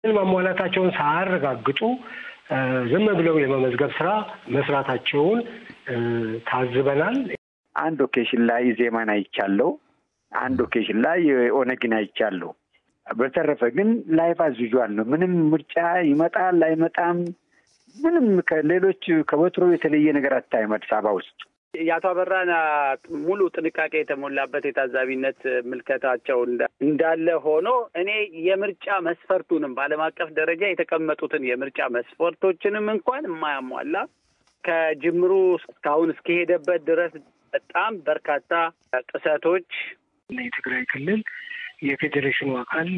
ማሟላታቸውን ሳያረጋግጡ ዝም ብለው የመመዝገብ ስራ መስራታቸውን ታዝበናል። አንድ ኦኬሽን ላይ ዜማን አይቻለሁ። አንድ ኦኬሽን ላይ ኦነግን አይቻለሁ። በተረፈ ግን ላይፍ አዝ ዩዥዋል ነው። ምንም ምርጫ ይመጣል አይመጣም፣ ምንም ከሌሎች ከወትሮ የተለየ ነገር አታይም አዲስ አበባ ውስጥ። የአቶ አበራን ሙሉ ጥንቃቄ የተሞላበት የታዛቢነት ምልከታቸው እንዳለ ሆኖ እኔ የምርጫ መስፈርቱንም በዓለም አቀፍ ደረጃ የተቀመጡትን የምርጫ መስፈርቶችንም እንኳን የማያሟላ ከጅምሩ እስካሁን እስከሄደበት ድረስ በጣም በርካታ ጥሰቶች የትግራይ ክልል የፌዴሬሽኑ አካል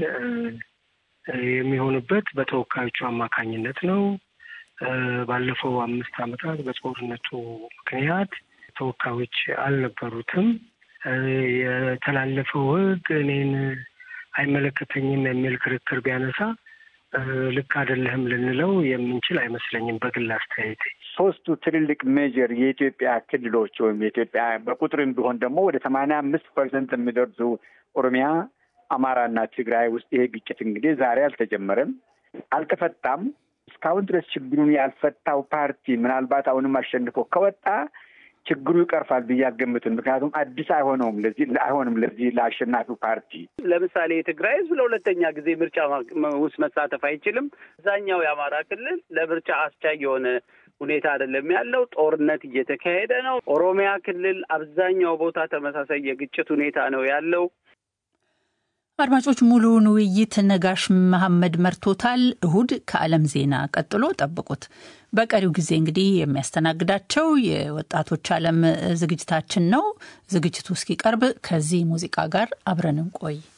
የሚሆንበት በተወካዮቹ አማካኝነት ነው። ባለፈው አምስት ዓመታት በጦርነቱ ምክንያት ተወካዮች አልነበሩትም። የተላለፈው ሕግ እኔን አይመለከተኝም የሚል ክርክር ቢያነሳ ልክ አይደለህም ልንለው የምንችል አይመስለኝም። በግል አስተያየት ሶስቱ ትልልቅ ሜጀር የኢትዮጵያ ክልሎች ወይም የኢትዮጵያ በቁጥርም ቢሆን ደግሞ ወደ ሰማንያ አምስት ፐርሰንት የሚደርሱ ኦሮሚያ፣ አማራና ትግራይ ውስጥ ይሄ ግጭት እንግዲህ ዛሬ አልተጀመረም፣ አልተፈታም። እስካሁን ድረስ ችግሩን ያልፈታው ፓርቲ ምናልባት አሁንም አሸንፎ ከወጣ ችግሩ ይቀርፋል ብዬ አልገምትም። ምክንያቱም አዲስ አይሆነውም ለዚህ አይሆንም ለዚህ ለአሸናፊው ፓርቲ። ለምሳሌ የትግራይ ህዝብ ለሁለተኛ ጊዜ ምርጫ ውስጥ መሳተፍ አይችልም። አብዛኛው የአማራ ክልል ለምርጫ አስቻይ የሆነ ሁኔታ አይደለም ያለው። ጦርነት እየተካሄደ ነው። ኦሮሚያ ክልል አብዛኛው ቦታ ተመሳሳይ የግጭት ሁኔታ ነው ያለው። አድማጮች ሙሉውን ውይይት ነጋሽ መሐመድ መርቶታል። እሁድ ከዓለም ዜና ቀጥሎ ጠብቁት። በቀሪው ጊዜ እንግዲህ የሚያስተናግዳቸው የወጣቶች ዓለም ዝግጅታችን ነው። ዝግጅቱ እስኪቀርብ ከዚህ ሙዚቃ ጋር አብረን እንቆይ።